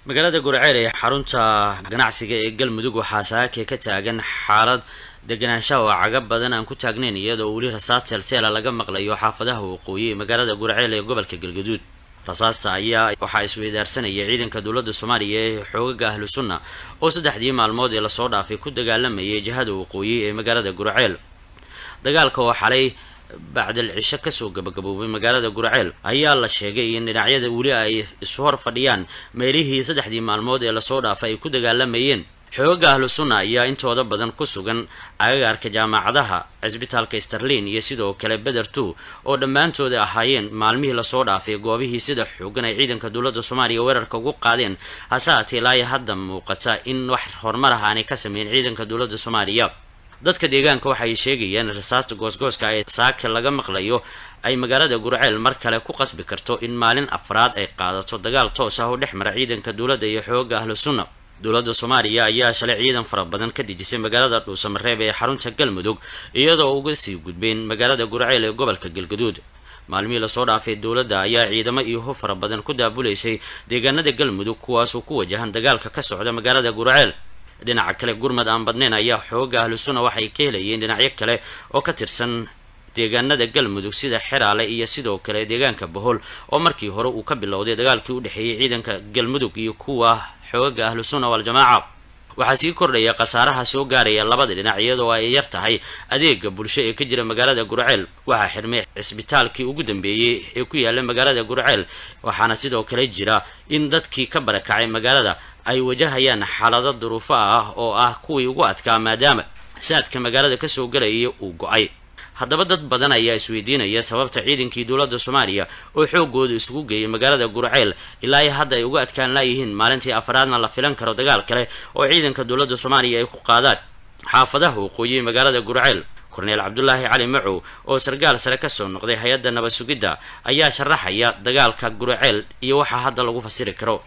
magaalada gurceel ee xarunta ganacsiga ee galmudug waxaa saake ka taagan xaalad deganaanshaha oo caga badan aan ku taagnayn iyadoo weli rasaas teelteela laga maqlayo xaafadaha waqooyi ee magaalada gurceel ee gobolka galgaduud rasaasta ayaa waxaa isweydaarsanaya ciidanka dowladda soomaaliya ee xoogaga ahlu sunna oo saddexdii maalmood ee lasoo dhaafay ku dagaalamayay jihada waqooyi ee magaalada gurceel dagaalka oo xalay bacdal cisho kasoo gabagaboobay magaalada gurceel ayaa la sheegay in dhinacyada weli ay isu hor fadhiyaan meelihii saddexdii maalmood ee lasoo dhaafay ay ku dagaalamayeen xoogaga ahlu sunna ayaa intooda badan ku sugan agagaarka jaamacadaha cisbitaalka starlin iyo sidoo kale beder two oo dhammaantooda ahaayeen maalmihii lasoo dhaafay goobihii sida xoogan ay ciidanka dowladda soomaaliya weerarka ugu qaadeen hase haatee ilaa hadda muuqata in wax horumar ah aanay ka sameyn ciidanka dowladda soomaaliya dadka deegaanka waxay sheegayaan rasaasta goosgooska ee saaka laga maqlayo ay magaalada gurceel mar kale ku qasbi karto in maalin afraad ay qaadato dagaal toos ah oo dhex mara ciidanka dowladda iyo xooga ahlu sunna dowladda soomaaliya ayaa shalay ciidan fara badan ka dejisay magaalada dhuusamareeb ee xarunta galmudug iyadoo uga sii gudbeen magaalada gurceel ee gobolka galgaduud maalmihii lasoo dhaafay dowladda ayaa ciidamo iyo hub fara badan ku daabulaysay deegaanada galmudug kuwaasoo ku wajahan dagaalka ka socda magaalada gurceel dhinaca kale gurmad aan badnayn ayaa xooga ahlu sunna waxay ka helayeen dhinacyo kale oo ka tirsan deegaanada galmudug sida xeraale iyo sidoo kale deegaanka bohol oo markii hore uu ka bilowday dagaalkii u dhexeeyey ciidanka galmudug iyo kuwa xoogaga ahlu sunna waal-jamaaca waxaa sii kordhaya khasaaraha soo gaaraya labada dhinac iyadoo ay yar tahay adeega bulsho ee ka jira magaalada gurceel waxaa xirmay cisbitaalkii ugu dambeeyey ee ku yaala magaalada gurceel waxaana sidoo kale jira in dadkii ka barakacay magaalada ay wajahayaan xaalado duruufo ah oo ah kuwii ugu adkaa maadaama saadka magaalada kasoo galaya uu go-ay haddaba dad badan ayaa isweydiinaya sababta ciidankii dowladda soomaaliya oo xoogooda isugu geeyay magaalada gurceel ilaa iyo hadda ay uga adkaan laayihiin maalintii afaraadna la filan karo dagaal kale oo ciidanka dowladda soomaaliya ay ku qaadaan xaafadaha waqooyi magaalada gurceel korneel cabdulaahi cali macow oo sargaal sare kasoo noqday hay-adda nabad sugidda ayaa sharaxaya dagaalka gurceel iyo waxaa hadda lagu fasiri karo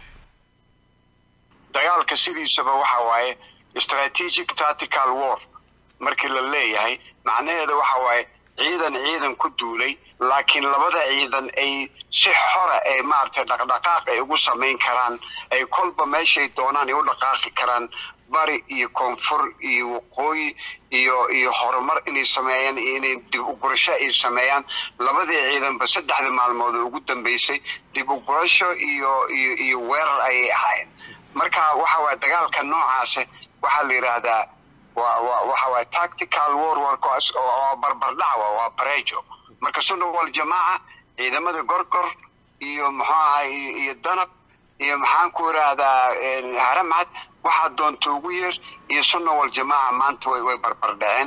dagaalka sidiisaba waxa waaye strategic tactical war markii la leeyahay macnaheeda waxa waaye ciidan ciidan ku duulay laakiin labada ciidan ay si xora ee maaragtay dhaqdhaqaaq ay ugu samayn karaan ay kolba meeshay doonaan ay u dhaqaaqi karaan bari iyo koonfur iyo waqooyi iyo iyo horumar inay sameeyaan iyo inay dib u gurasho ay sameeyaan labadii ciidanba saddexda maalmood oo ugu dambeysay dib u gurasho iyo iyo iyo weerar ayay ahaayeen marka waxa waye dagaalka noocaasi waxaa la yidhaahdaa waa wa waxa waye tactical war warkaas oo barbardhacwa waa barejo marka sunna wal jamaaca ciidamada gorgor iyo muxuu ahay iyo danab iyo maxaan ku yidhaahdaa haramcad waxaa doonta ugu yeer iyo sunna wal jamaaca maanta way way barbardhaceen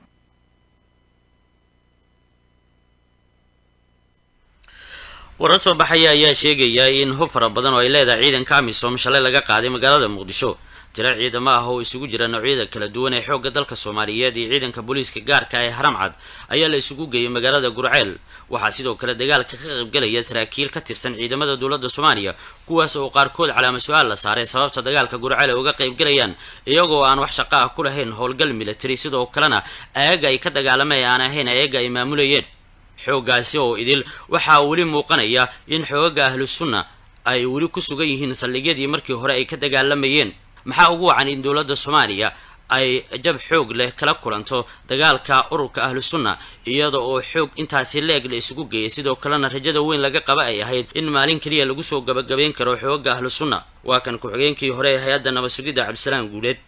warar soo baxaya ayaa sheegaya in hub fara badan oo ay leedahay ciidanka amisom shalay laga qaaday magaalada muqdisho tiro ciidamo ah oo isugu jira noocyada kala duwan ee xoogga dalka soomaaliyeed iyo ciidanka booliiska gaarka ee haramcad ayaa la isugu geeyay magaalada gurceel waxaa sidoo kale dagaalka ka qaybgelaya saraakiil ka tirsan ciidamada dowladda soomaaliya kuwaas oo qaarkood calaama su-aal la saaray sababta dagaalka gurceel ay uga qaybgelayaan iyagoo aan wax shaqo ah ku lahayn howlgal military sidoo kalena ayaga ay ka dagaalamay aan ahayn ayaga ay maamulayeen xooggaasi oo idil waxaa weli muuqanaya in xoogaga ahlu sunna ay weli ku sugan yihiin saldhigyadii markii hore ay ka dagaalamayeen maxaa ugu wacan in dowladda soomaaliya ay jab xoog leh kala kulanto dagaalka ururka ahlu sunna iyada oo xoog intaasi leeg la isugu geeyay sidoo kalena rajada weyn laga qaba ay ahayd in maalin keliya lagu soo gabagabayn karo xoogaga ahlu sunna waa kan ku-xigeenkii hore ee hay-adda nabad sugidda cabdisalaam guuleed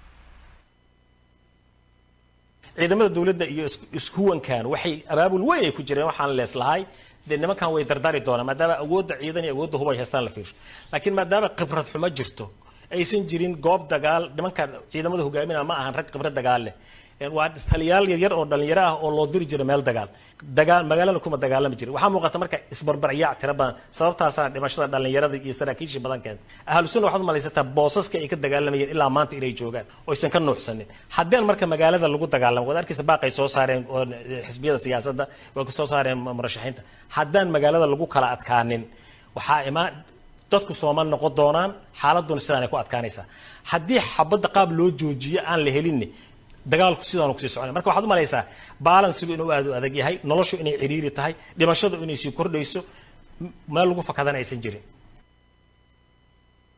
ciidamada dowladda iyo ishuwankan waxay abaabul weyn ay ku jireen waxaan leeslahay dee nimankan way dardari doonaan maadaama awoodda ciidan iyo awoodda hub ay haystaan la fiirsho laakiin maadaama khibrad xumo jirto aysan jirin goob dagaal nimankan ciidamada hogaaminaa ma ahan rag khibrad dagaal leh waa taliyaal yaryar oo dhalinyaro ah oo loo diri jiro meel dagaal dagaal magaalana kuma dagaalami jirin waxaa muuqata marka isbarbaryac tira badan sababtaasaa dhimashada dhalinyarada iyo saraakiishii badan keenta ahlu sunna waxaad umalaysataa boosaska ay ka dagaalamayeen ilaa maanta inay joogaan oo aysan ka nuuxsanin haddeen marka magaalada lagu dagaalamo waad arkaysa baaqay soo saareen oo xisbiyada siyaasadda way soo saareen murashaxiinta haddaan magaalada lagu kala adkaanin waxaa imaan dadku sooma noqon doonaan xaaladuna sidaan ay ku adkaanaysaa haddii xabadda qaab loo joojiyo aan la helinni dagaalku sidaanu kusii soconay marka waxaad umalaysaa baalansigu inuu aad u adag yahay noloshu inay ciriiri tahay dhimashadu inay sii kordhayso meel lagu fakadana aysan jirin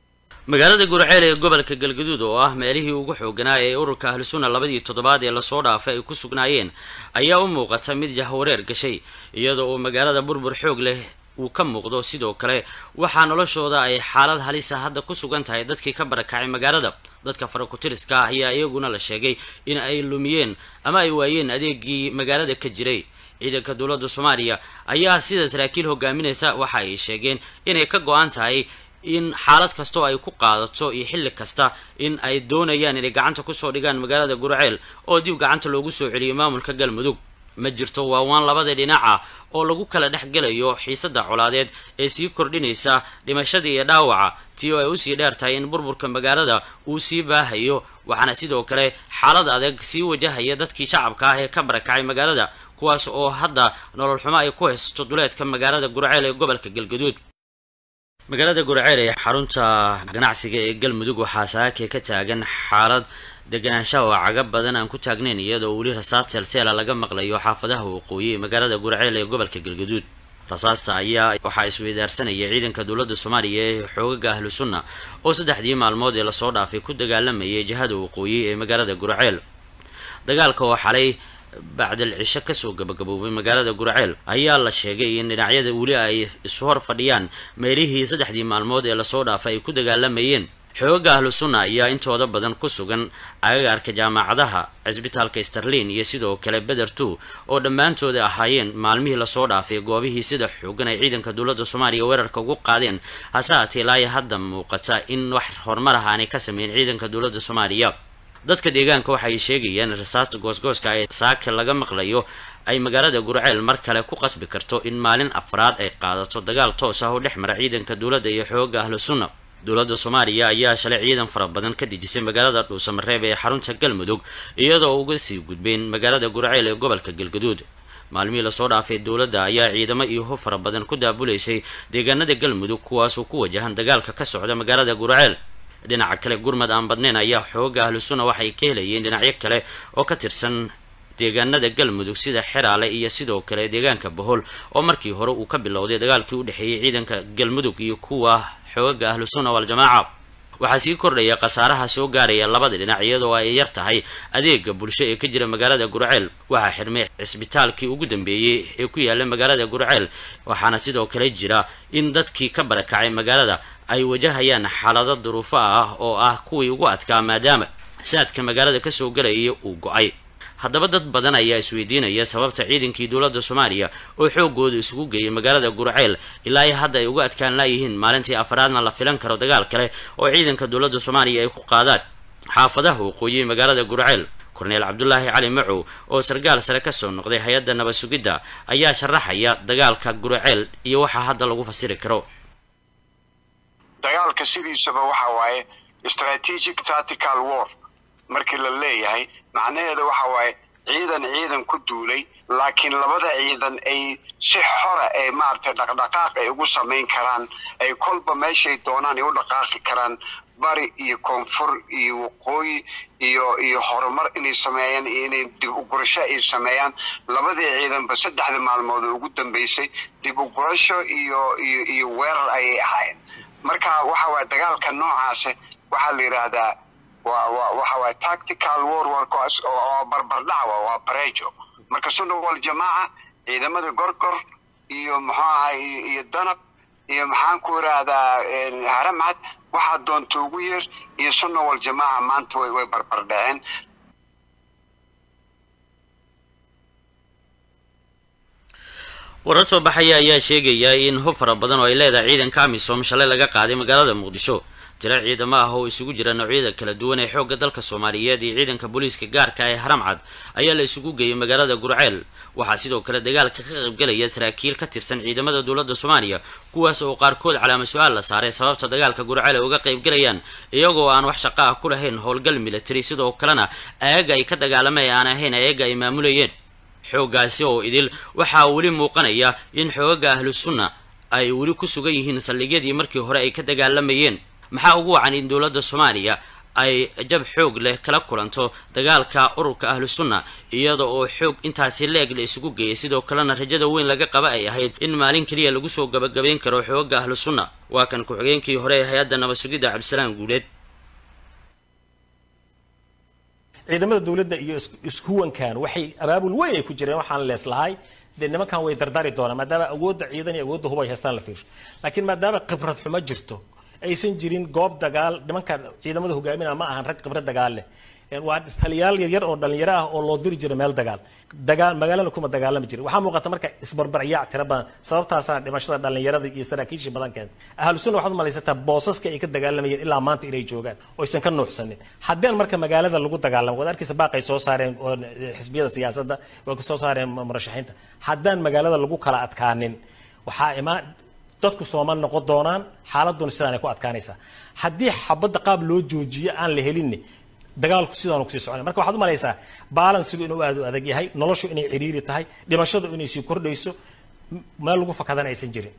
magaalada gurceel ee gobolka galgaduud oo ah meelihii ugu xooganaa ee ururka ahlusunna labadii toddobaad ee lasoo dhaafay ay ku sugnaayeen ayaa u muuqata mid jahwareer gashay iyadoo uu magaalada burbur xoog leh uu ka muuqdo sidoo kale waxaa noloshooda ay xaalad halisa hadda ku sugan tahay dadkii ka barakacay magaalada dadka farakutiriska ah ayaa iyaguna la sheegay in ay lumiyeen ama ay waayeen adeegii magaalada ka jiray ciidanka dowladda soomaaliya ayaa sida saraakiil hogaaminaysa waxa ay sheegeen inay ka go-an tahay in xaalad kasta oo ay ku qaadato iyo xilli kasta in ay doonayaan inay gacanta kusoo dhigaan magaalada gurceel oo dib gacanta loogu soo celiyay maamulka galmudug ma jirto waawaan labada dhinaca oo lagu kala dhex gelayo xiisada colaadeed ee sii kordhinaysa dhimashada iyo dhaawaca tii oo ay usii dheer tahay in burburka magaalada uu sii baahayo waxaana sidoo kale xaalad adag sii wajahaya dadkii shacabka ah ee ka barakacay magaalada kuwaas oo hadda nolol xumo ay ku haysato duleedka magaalada gurceel ee gobolka galgaduud magaalada gurceel ee xarunta ganacsiga ee galmudug waxaa saake ka taagan xaalad deganaanshaha oo caga badan aan ku taagnayn iyadoo weli rasaas teelteela laga maqlayo xaafadaha waqooyi ee magaalada gurceel ee gobolka galgaduud rasaasta ayaa waxaa isweydaarsanaya ciidanka dowladda soomaaliya ee xoogaga ahlu sunna oo saddexdii maalmood ee lasoo dhaafay ku dagaalamayay jihada waqooyi ee magaalada gurceel dagaalka oo xalay bacdal cisho kasoo gabagaboobay magaalada gurceel ayaa la sheegay in dhinacyada weli ay isu hor fadhiyaan meelihii saddexdii maalmood ee lasoo dhaafay ay ku dagaalamayeen xoogaga ahlu sunna ayaa intooda badan ku sugan agagaarka jaamacadaha cisbitaalka starlin iyo sidoo kale beder two oo dhammaantooda ahaayeen maalmihii lasoo dhaafay goobihii sida xoogan ay ciidanka dowladda soomaaliya weerarka ugu qaadeen hase haatee ilaayo hadda muuqata in wax horumar ah aanay ka sameyn ciidanka dowladda soomaaliya dadka deegaanka waxay sheegayaan in rasaasta goosgooska ee saaka laga maqlayo ay magaalada gurceel mar kale ku qasbi karto in maalin afraad ay qaadato dagaal toos ah oo dhex mara ciidanka dowladda iyo xooga ahlu sunna dowladda soomaaliya ayaa shalay ciidan fara badan ka dejisay magaalada dhuusamareeb ee xarunta galmudug iyadoo uga sii gudbeen magaalada gurceel ee gobolka galgaduud maalmihii lasoo dhaafay dowladda ayaa ciidamo iyo hub fara badan ku daabulaysay deegaanada galmudug kuwaasoo ku wajahan dagaalka ka socda magaalada gurceel dhinaca kale gurmad aan badnayn ayaa xooga ahlu sunna waxay ka helayeen dhinacyo kale oo ka tirsan deegaanada galmudug sida xeraale iyo sidoo kale deegaanka bohol oo markii hore uu ka bilowday dagaalkii u dhexeeyey ciidanka galmudug iyo kuwa xooga ahlu sunna waal-jamaaca waxaa sii kordhaya khasaaraha soo gaaraya labada dhinac iyadoo ay yar tahay adeega bulsho ee ka jira magaalada gurceel waxaa xirmay cisbitaalkii ugu dambeeyey ee ku yaala magaalada gurceel waxaana sidoo kale jira in dadkii ka barakacay magaalada ay wajahayaan xaalado duruufo ah oo ah kuwii ugu adkaa maadaama saadka magaalada kasoo galaya uu go-ay haddaba dad badan ayaa isweydiinaya sababta ciidankii dowladda soomaaliya oo xoogooda isugu geeyay magaalada gurceel ilaa iyo hadda ay uga adkaan laayihiin maalintii afaraadna la filan karo dagaal kale oo ciidanka dowladda soomaaliya ay ku qaadaan xaafadaha waqooyi magaalada gurceel korneel cabdulaahi cali macow oo sargaal sare kasoo noqday hay-adda nabad sugidda ayaa sharaxaya dagaalka gurceel iyo waxaa hadda lagu fasiri karo dagaalka sidiisaba waxa waaye strategic tactical war markii la leeyahay macnaheeda waxa waaye ciidan ciidan ku duulay laakiin labada ciidan ay si xora ee maaragtay dhaqdhaqaaq ay ugu samayn karaan ay kolba meeshay doonaan ay u dhaqaaqi karaan bari iyo koonfur iyo waqooyi iyo iyo horumar inay sameeyaan iyo inay dib ugurasho ay sameeyaan labadii ciidanba saddexda maalmood oo ugu dambeysay dib ugurasho iyo iyo iyo weerar ayay ahaayeen marka waxa waaye dagaalka noocaasi waxaa la yidhaahdaa waa wa waxa waaye tactical war warkaas oo barbardhacwa waa barejo marka sunna wal jamaaca ciidamada gorgor iyo muxuu ahay iyo danab iyo maxaan ku yidhaahdaa haramcad waxaa doonta ugu yeer iyo sunna wal jamaaca maanta way way barbardhaceen warar soo baxaya ayaa sheegaya in hub fara badan oo ay leedahay ciidanka amisom shalay laga qaaday magaalada muqdisho tiro ciidamo ah oo isugu jira noocyada kala duwan ee xoogga dalka soomaaliyeed iyo ciidanka booliiska gaarka ee haramcad ayaa la isugu geeyay magaalada gurceel waxaa sidoo kale dagaalka ka qaybgelaya saraakiil ka tirsan ciidamada dowladda soomaaliya kuwaas oo qaarkood calaama su-aal la saaray sababta dagaalka gurceel ay uga qaybgelayaan iyagoo aan wax shaqo ah ku lahayn howlgal military sidoo kalena ayaga ay ka dagaalamay aan ahayn ayaga ay maamulayeen xooggaasi oo idil waxaa weli muuqanaya in xoogaga ahlu sunna ay weli ku sugan yihiin saldhigyadii markii hore ay ka dagaalamayeen maxaa ugu wacan in dowladda soomaaliya ay jab xoog leh kala kulanto dagaalka ururka ahlu sunna iyada oo xoog intaasi leeg la isugu geeyay sidoo kalena rajada weyn laga qaba ay ahayd in maalin keliya lagu soo gabagabayn karo xooga ahlu sunna waa kan ku-xigeenkii hore ee hay-adda nabad sugidda cabdisalaam guuleed ciidamada dowladda iyo ishuwankan waxay abaabul weyn ay ku jireen waxaan leeslahay dee nimankan way dardari doonaan maadaama awoodda ciidan iyo awoodda hubay haystaan la fiirsho laakiin maadaama khibrad xumo jirto aysan jirin goob dagaal nimankan ciidamada hogaaminaya ma ahan rag khibrad dagaal leh waa taliyaal yaryar oo dhalinyaro ah oo loo diri jira meel dagaal dagaal magaalana kuma dagaalami jira waxaa muuqata marka isbarbaryaac tira badan sababtaasaa dhimashada dhalinyarada iyo saraakiishii badan keentay ahlu sunna waxaad umalaysataa boosaska ay ka dagaalamayeen ilaa maanta inay joogaan oo aysan ka nuuxsanin haddeen marka magaalada lagu dagaalamo waad arkaysa baaqay soo saareen oo xisbiyada siyaasadda way soo saareen murashaxiinta haddaan magaalada lagu kala adkaanin waxaa imaan dadku sooma noqon doonaan xaaladuna sidaanay ku adkaanaysaa haddii xabadda qaab loo joojiyo aan la helinni dagaalku sidaanu kusii socona marka waxaad umalaysaa balansigu inuu aad u adag yahay noloshu inay ciriiri tahay dhimashadu inay sii kordhayso meel lagu fakadana aysan jirin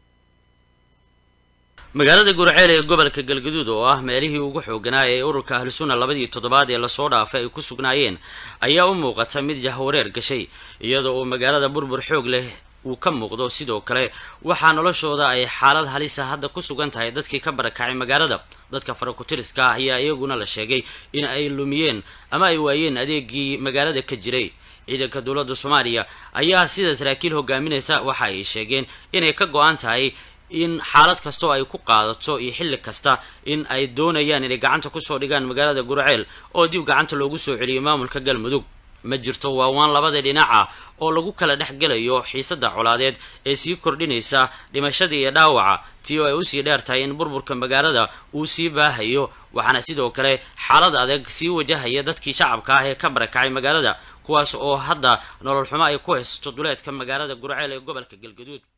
magaalada gurceel ee gobolka galgaduud oo ah meelihii ugu xooganaa ee ururka ahlusunna labadii toddobaad ee lasoo dhaafay ay ku sugnaayeen ayaa u muuqata mid jahwareer gashay iyadoo uu magaalada burbur xoog leh uu ka muuqdo sidoo kale waxaa noloshooda ay xaalad halisa hadda ku sugan tahay dadkii ka barakacay magaalada dadka farakutiriska ah ayaa iyaguna la sheegay in ay lumiyeen ama ay waayeen adeegii magaalada ka jiray ciidanka dowladda soomaaliya ayaa sida saraakiil hogaaminaysa waxa ay sheegeen inay ka go-an tahay in xaalad kasta oo ay ku qaadato iyo xilli kasta in ay doonayaan inay gacanta kusoo dhigaan magaalada gurceel oo dib gacanta loogu soo celiyay maamulka galmudug ma jirto waawaan labada dhinaca oo lagu kala dhex gelayo xiisadda colaadeed ee sii kordhinaysa dhimashada iyo dhaawaca tii oo ay usii dheer tahay in burburka magaalada uu sii baahayo waxaana sidoo kale xaalad adag sii wajahaya dadkii shacabka ah ee ka barakacay magaalada kuwaas oo hadda nolol xumo ay ku haysato duleedka magaalada gurceel ee gobolka galgaduud